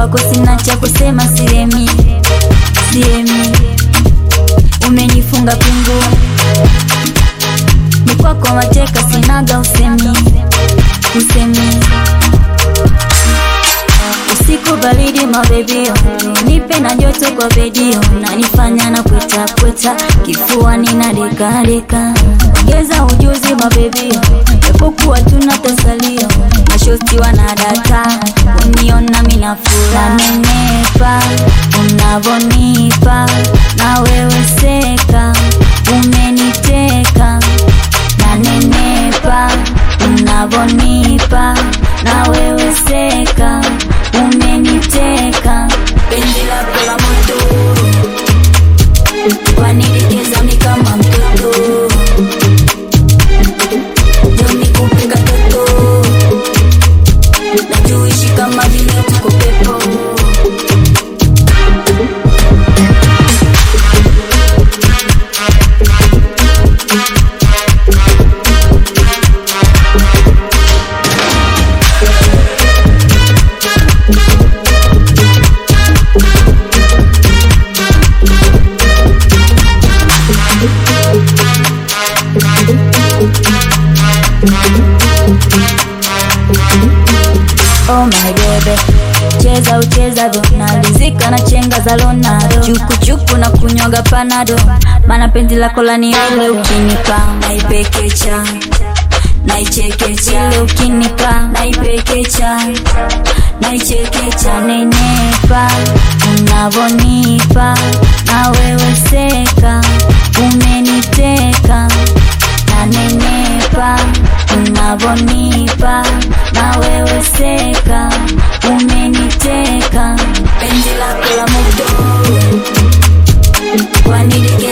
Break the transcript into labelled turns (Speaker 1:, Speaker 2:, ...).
Speaker 1: kwako sina cha kusema, sihemi sihemi, umenifunga pingu ni kwako mateka, sinaga usemi usemi usiku baridi mabebio, nipe na joto kwa bedio, nanifanya na kweta kweta, kifuani na deka deka, ongeza ujuzi mabebio, japokuwa tuna tasalio, mashosti wanadata, uniona mina furaha, nanenepa unavonipa, na wewe seka, umeniteka, nanenepa unavonipa, na wewe seka, umeniteka, penzi lako la moto wanidekeza mi kama mtoto ndo nikupe katoto na tuishi kama vile tuko pepo Oh my baby, cheza uchezavyo, nalizika na chenga za Ronaldo, chukuchuku na kunywaga panado, mana penzi lako laniele, ukinipa naipekecha naichekecha, ile ukinipa naipekecha naichekecha, nenepa unavonipa, na wewe seka, umeniteka nanenepa unavonipa na wewe seka umeniteka penzi lako la moto wanidike